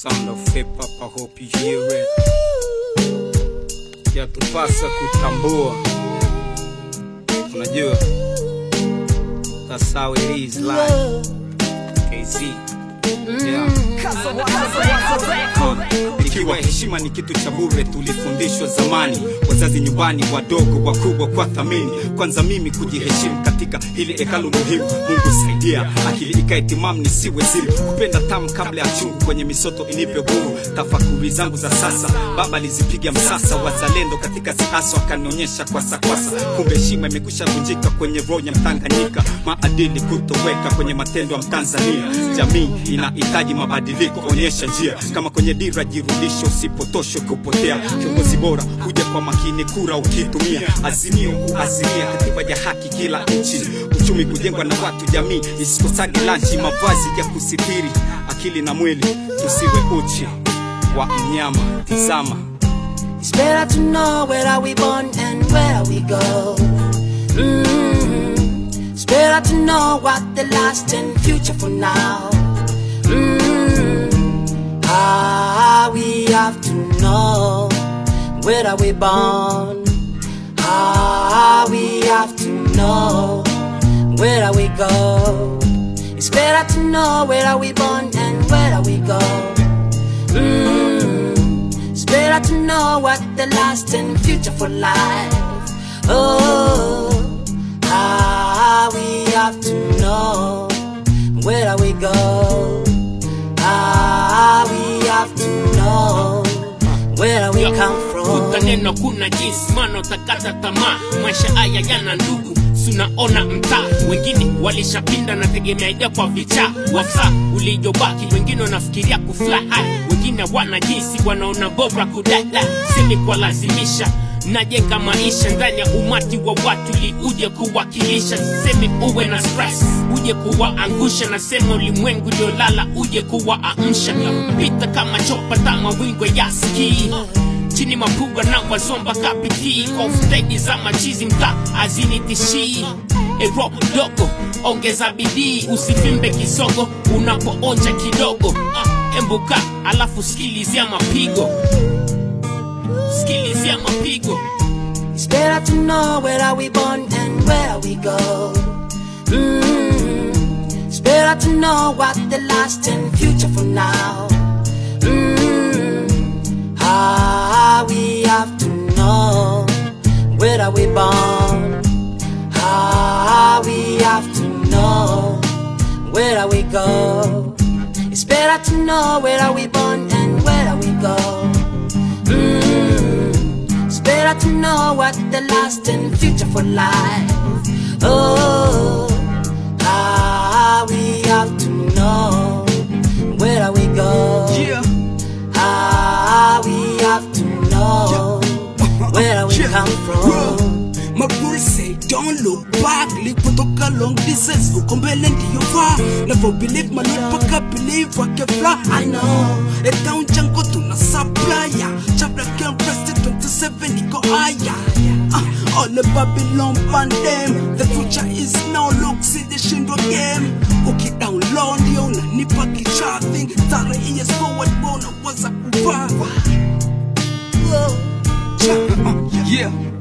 sound of hip hop, I hope you hear it. Yatupasa kutambua, unajua, that's how it is life. KZ, yeah. Ikiwa heshima ni kitu cha bure, tulifundishwa zamani, wazazi nyumbani, wadogo wakubwa kwa thamini. Kwanza mimi kujiheshimu katika hili hekalu muhimu. Mungu saidia akili ikae timamu, nisiwe zimu, kupenda tamu kabla ya chungu, kwenye misoto inipe huru. Tafakuri zangu za sasa, baba alizipiga msasa, wazalendo katika siasa wakanionyesha kwasa kwasa, kumbe heshima imekwisha vunjika kwenye roho ya Mtanganyika, maadili kutoweka kwenye matendo ya Mtanzania. Jamii inahitaji mabadiliko, onyesha njia kama kwenye dira, jirudishe, usipotoshwe kupotea. Kiongozi bora huja kwa makini, kura ukitumia, azimio kuaziria katiba ya haki kila nchi, uchumi kujengwa na watu, jamii isikosage lanchi, mavazi ya kusitiri akili na mwili, tusiwe uchi wa mnyama. Tizama It's better to know where are we born and where we go. mm It's better to know what the last and future for now. mm Ah, we have to know where are we born. Ah, we have to know where are we go. It's better to know where are we born and where are we go. Mm, it's better to know what the last and future for life. Oh, ah, we have to know where are we go. Ah, we have to know where we come from. utaneno kuna jinsi mana utakata tamaa maisha haya yana ndugu sunaona mtaa wengine walishapinda na tegemea ida kwa vichaa wafaa ulijobaki wengine wanafikiria kufly high wengine wana jinsi wanaona bora kudada semi kwa lazimisha najenga maisha ndani ya umati wa watu li uje kuwakilisha semi uwe na stress uje kuwaangusha na sema ulimwengu uliolala uje kuwaamsha pita kama chopa tama wingwe ya skii chini mapuga na wazomba kapitii kwa ufutegi za machizi mta azinitishii eropo dogo ongeza bidii usivimbe kisogo unapoonja kidogo uh, embuka alafu skilizia mapigo skilizia mapigo It's better to know where are we born and where we go. mm It's better to know what the last and future for now. mm Ah, we have to know where are we born. Ah, we have to know where are we go. It's better to know where are we born and where are we go. Mm, It's better to know what the last and future for life. Oh, ah, we have to know where we go. Yeah. Ah, we have to know where we come from. My guru say don't look back Lipotoka long distance uko mbele ndiyo faa Never believe my lord paka believe I can fly I know A town jango tuna supplier Chapter can press it 27 iko higher uh, All the Babylon pandem The future is now look see the shindo game Uki down low ndio unanipa kichathi Tare years forward bona waza kuvaa Yeah